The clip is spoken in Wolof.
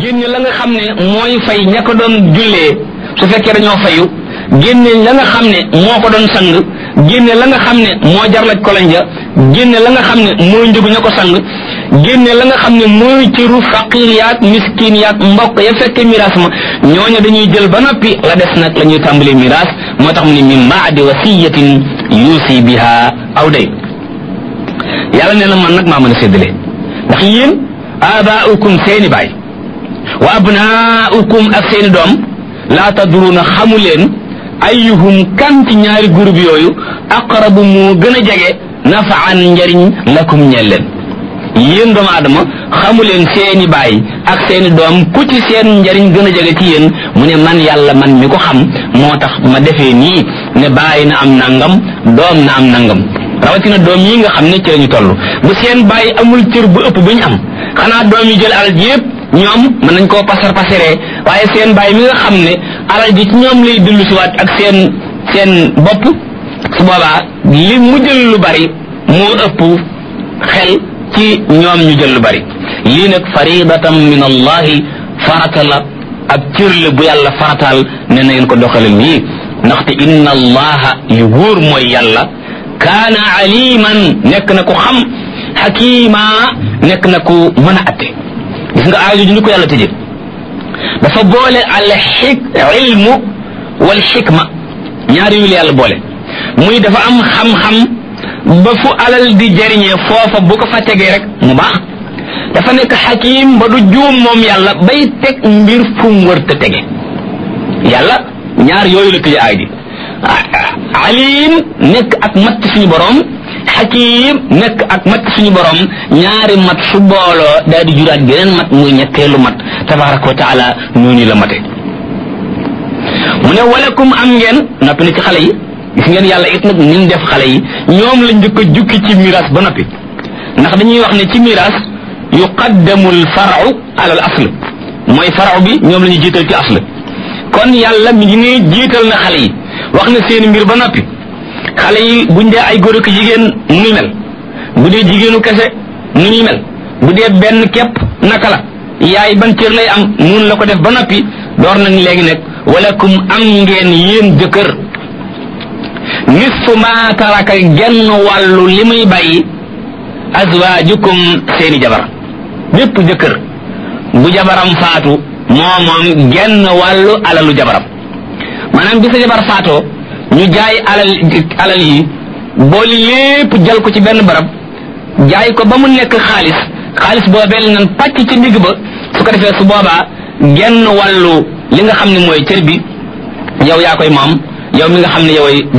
génne la nga xam ne mooy fay ña ko doon jullee su fekkee dañoo fayu génne la nga xam ne moo ko doon sang génne la nga xam ne moo jarlaj kolonja génne la nga xam ne mooy njëgu ña ko sang génne la nga xam ne mooy cëru faqir yaag miskin yaag mbokk ya fekke miraas ma ñooñu dañuy jël ba noppi la des nag la ñuy tàmbalee miraas moo tax mu ne min baadi wasiyatin yuusi biha aw day yàlla nee na man nag maa mën a séddale ndax yéen abaaukum seeni baay wa abnaaukum ak seeni doom laa tadruuna xamu leen ayyuhum kan ci ñaari groupe yooyu aqrabu moo gën a jege nafaan njariñ lakum ñeel leen yéen doomu aadama xamu leen seeni baay ak seeni doom ku ci seen njariñ gën a jege ci yéen mu ne man yàlla man mi ko xam moo tax ma defee nii ne baay na am nangam doom na am nangam rawatina doom yi nga xam ne ci lañu toll bu seen baay amul cër bu ëpp bu ñu am xanaa doom yi jël alal ji yëpp ñoom mën nañ koo pasar pasaree waaye seen baay mi nga xam ne alal ji ci ñoom lay dellu siwaat ak seen seen bopp su boobaa li mu jël lu bari moo ëpp xel ci ñoom ñu jël lu bari lii nag faridatan min allahi farata la ab cër la bu yàlla farataal ne na ngeen ko doxale nii ndaxte inna allaha li wóor mooy yàlla kaana aliman nekk na ku xam xakima nekk na ku mën a atte gis nga aajo ju ni ko yàlla tëje dafa boole al xik ilmu wal xikma ñaari yu la yàlla boole muy dafa am xam-xam ba fu alal di jariñee foofa bu ko fa tegee rek mu baax dafa nekk xakim ba du juum moom yàlla bay teg mbir fu mu wër te tege yàlla ñaar yooyu la tëje aay ji alim nekk ak mat suñu borom xakim nekk ak mat suñu borom ñaari mat su booloo daal di juraat geneen mat muy ñetteelu mat tabaraka wa taala noonu la mate mu ne walakum am ngeen noppi na ci xale yi gis ngeen yàlla it nag ni mu def xale yi ñoom lañ njëkk a jukki ci miraas ba noppi ndax dañuy wax ne ci miraas yuqaddamu al faru ala al asl mooy faru bi ñoom la ñuy jiital ci asl kon yàlla mi ngi ne jiital na xale yi wax na seen mbir ba noppi xale yi buñ dee ay góor ak jigéen nu ñuy mel bu dee jigéenu kese nu ñuy mel bu dee benn képp naka la yaay ban cër lay am nun la ko def ba noppi door nañ léegi nag walakum am ngeen yéen jëkkër nisfu ma taraka genn wàllu li muy bàyyi azwaajukum seeni jabar bépp jëkkër bu jabaram faatu moo moom genn wàllu alalu jabaram maanaam bi sa jabar faatoo ñu jaay alal alal yi booli lépp jël ko ci benn barab jaay ko ba mu nekk xaalis xaalis boobee la nan pàcc ci ndigg ba su ko defee su boobaa genn wàllu li nga xam ne mooy cër bi yow yaa koy moom yow mi nga xam ne yoway